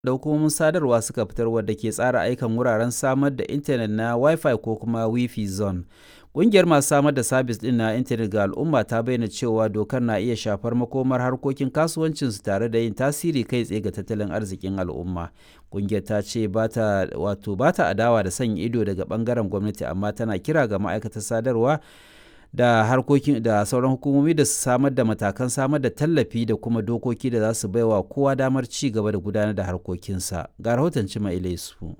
da hukumomin sadarwa suka fitar wadda ke tsara aikan wuraren samar da intanet na Wi-Fi ko kuma Wi-Fi zone. Ƙungiyar masu samar da sabis ɗin na intanet ga al'umma ta bayyana cewa dokar na iya shafar makomar harkokin kasuwancinsu tare da yin tasiri kai tsaye ga tattalin arzikin al'umma. Ƙungiyar ta ce ba ta wato ba ta adawa da sanya ido daga ɓangaren gwamnati amma tana kira ga ma'aikatar sadarwa da harkokin da sauran hukumomi da su samar da matakan samar da tallafi da kuma dokoki da za su baiwa kowa damar ci gaba da gudanar da harkokinsa. Ga rahoton Cima Ilaisu.